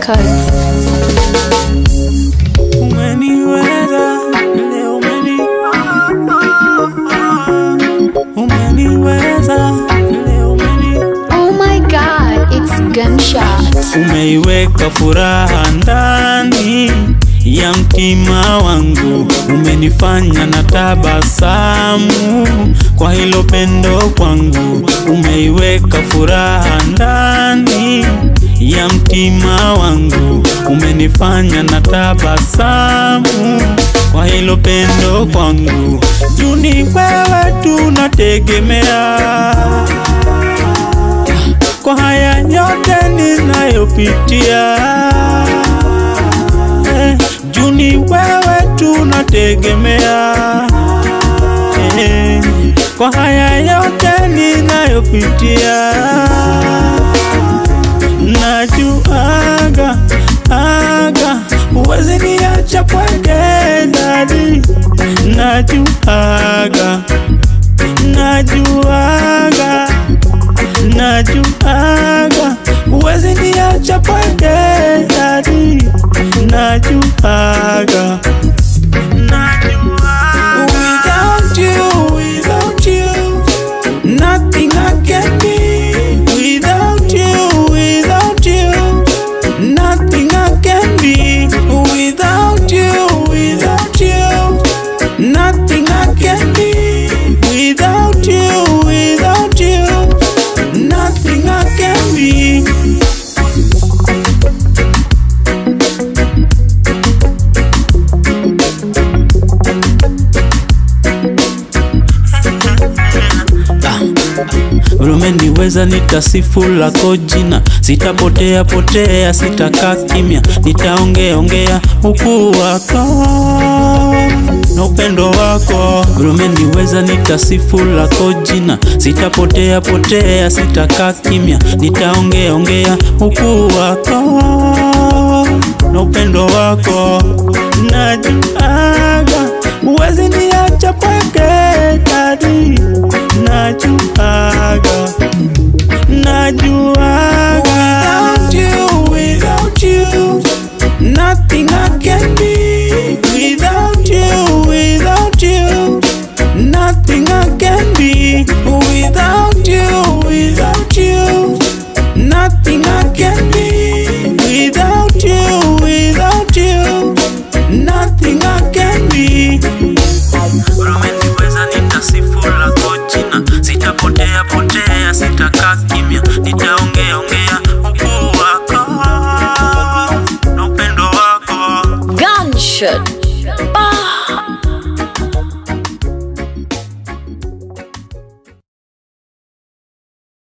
Records. Umeniweza leo, umeni umeniweza leo, umeni Oh my god, it's gunshot. umeiweka furaha ndani ya mtima wangu, umenifanya na tabasamu kwa hilo pendo kwangu, umeiweka furaha ndani ya mtima wangu, umenifanya na tabasamu kwa hilo pendo kwangu, juu ni wewe tunategemea kwa haya yote ninayopitia eh, juu ni wewe tunategemea eh, kwa haya yote ninayopitia najuaga aga huwezi niacha pweke dadi najuaga najuaga najuaga huwezi niacha pweke dadi najuaga Without you, without you, nothing I can be. Without you, without you, nothing I can be. Without you, without you, nothing I can be. Without you, without you, nothing I can be. Umeniweza nitasifu lako jina, sitapotea potea, sitakaa kimya, nitaongea ongea ukuu wako na upendo wako. Umeniweza nitasifu lako jina, sitapotea potea, sitakaa kimya, nitaongea ongea ukuu wako na upendo wako. Najuaga huwezi niacha pweke dadi, najuaga najuaga without you, without you, nothing I can be. Without you, without you, nothing I can be. Without you, without you, nothing I can be. Without you, without you, nothing I can be. Umeniweza nitasifu lako jina, sitapotea potea, sitakaa kimya, nitaongea ongea ukuu wako na upendo wako. Gunshot. Ah.